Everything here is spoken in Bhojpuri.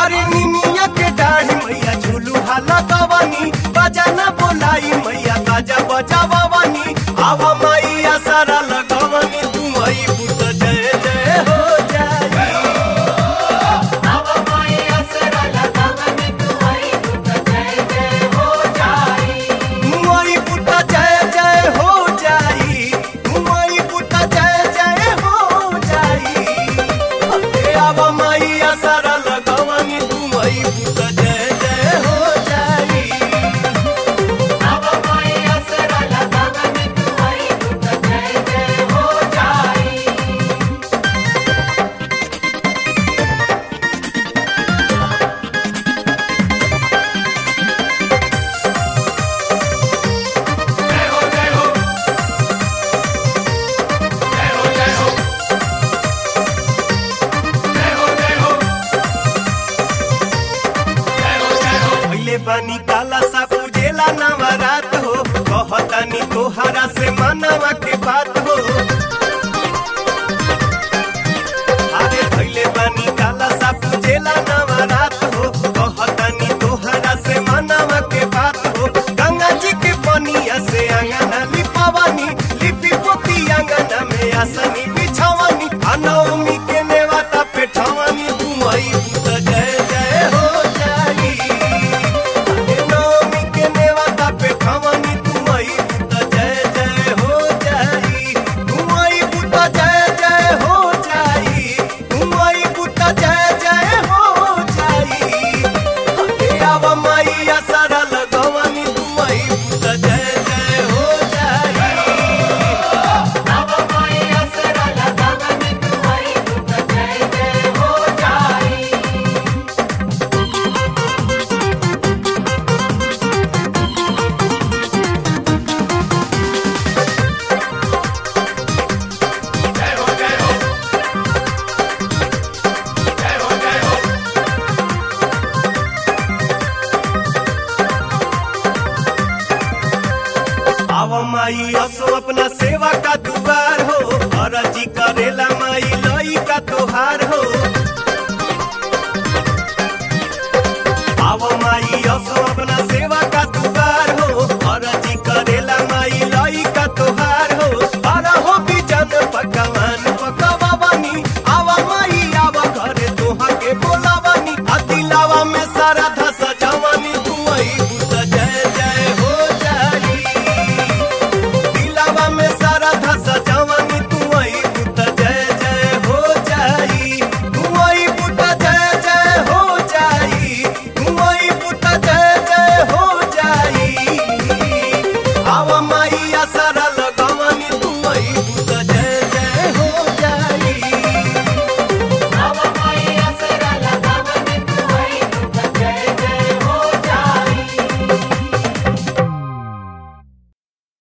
अरे निमिया के डाढ़ी मैया झूलू हाला गवानी बजाना बोलाई मैया बाजा बजावानी आवा मैया सारा लगवानी तू आई पुत जय जय हो जाई आवा मैया सरा लगावनी तू आई पुत जय जय हो जाई मुआई पुता जय जय हो जाई मुआई पुता जय जय हो जाई अरे आवा मैया सारा लगवानी तू आई पुता जय जय हो जाई आवा मैया सरा लगावनी तू आई पुत जय जय हो जाई पहले बानी काला सा पूजेला नवरात हो कहतानी तोहरा से मनवा के बात हो अरे पहले बानी काला सा पूजेला नवरात हो कहतानी तोहरा से मनवा के बात हो गंगा जी के पनिया से अंगना लिपावानी लिपि पोती अंगना में आसनी बिछावानी अनौमी के नेवाता पे ठवानी तुमई पुत जय जय हो जाई अरे नौमी के नेवाता पे ठवानी तुमई पुत जय जय हो जाई तुमई पुत जय जय हो जाई तुमई पुत जय जय हो जाई अरे आवा मैया सारा लगवानी तुमई पुत जय जय हो जाई आवा मैया सरा लगावनी तू आई पुत जय जय हो जाई आवा माई असो अपना सेवा का दुआर हो अरजी करेला माई लई का तोहार हो